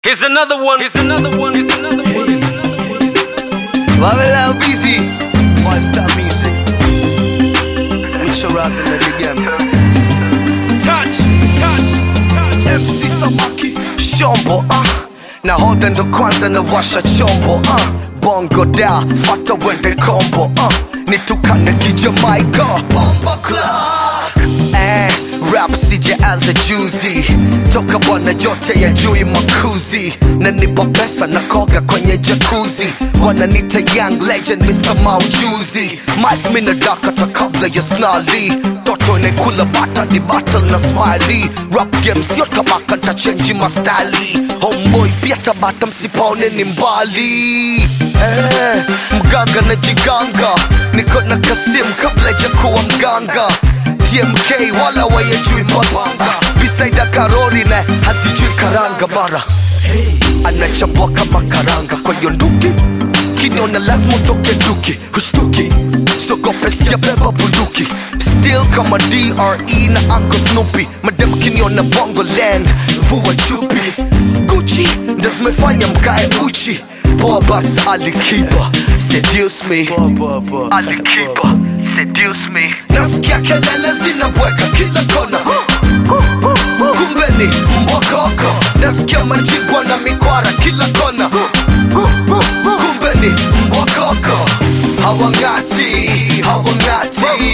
Here's another one. Here's another one. Here's another one. Here's another one. Babylon busy. Five star music. With your ass in the game. Touch, touch, touch. MC Samaki. Shombo, ah. Nahodha ndo kwanza nawasha chombo uh. bongo da fata wende kombo uh. nitukane kijamaika Bomba clock. eh, rap sijaanza juzi toka bwana jote ya jui makuzi na nipa pesa na koga kwenye jakuzi wananita young legend Mr. Maujuzi Mike mina dakata kabla ya snali toto inekula bata ni battle na smiley rap game sio tabaka ntachenji mastali homeboy pia tabata msipaone ni mbali eh, mganga na jiganga niko na kasim kabla ya kuwa mganga tmk wala wayejui babanga bisaida karoli na hazijui karanga bara anachambua kama karanga kwa hiyo nduki kiniona lazima utoke duki hushtuki sogope sijabeba bunduki still kama dre na anko snoopy madem kiniona bongo land vua chupi guchi ndo zimefanya mkae uchi poa bas alikiba seduce me alikiba seduce me nasikia kelele zinabweka kila kona kumbe ni mbokoko nasikia majibwa na mikwara kila kona kumbe ni mbokoko hawangati hawangati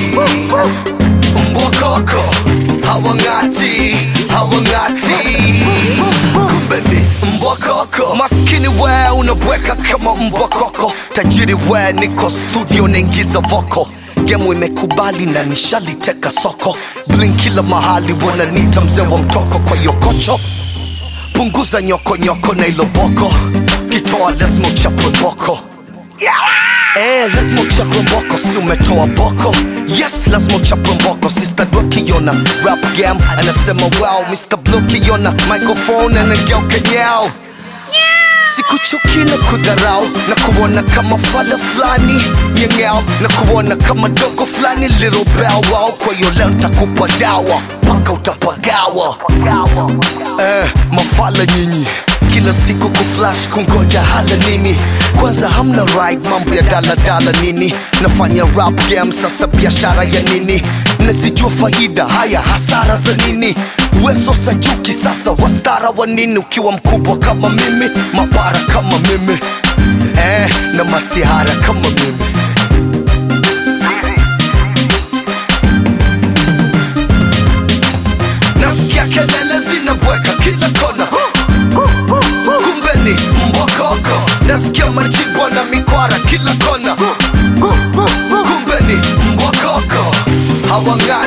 mbokoko hawangati hawangati kumbe ni mbokoko maskini we unabweka kama mbokoko tajiri we niko studio naingiza voko gemu imekubali na nishaliteka soko blin kila mahali wananita mzee wa mtoko kwa yokocho punguza nyokonyoko na iloboko kitoa lazima uchapwe boko Eh, lazima uchapwe mboko si umetoa boko yes lazima uchapwe mboko sister dwa kiona rap game anasema wow mr blue kiona microphone anageuka nyao sikuchuki na kudharau na kuona kama fala fulani nyengeo na kuona kama dogo fulani little bow wow kwa hiyo leo ntakupa dawa mpaka utapagawa eh, mafala nyinyi kila siku kuflash kungoja hala nini kwanza hamna right mambo ya daladala nini nafanya rap game sasa biashara ya nini nazijua faida haya hasara za nini weso sajuki sasa wastara wa nini ukiwa mkubwa kama mimi mapara kama mimi eh, na masihara kama mimi nasikia kelele zinabweka kila kona kumbe ni mbokoko nasikia majibwa na mikwara kila kona kumbe ni mbokoko hawanga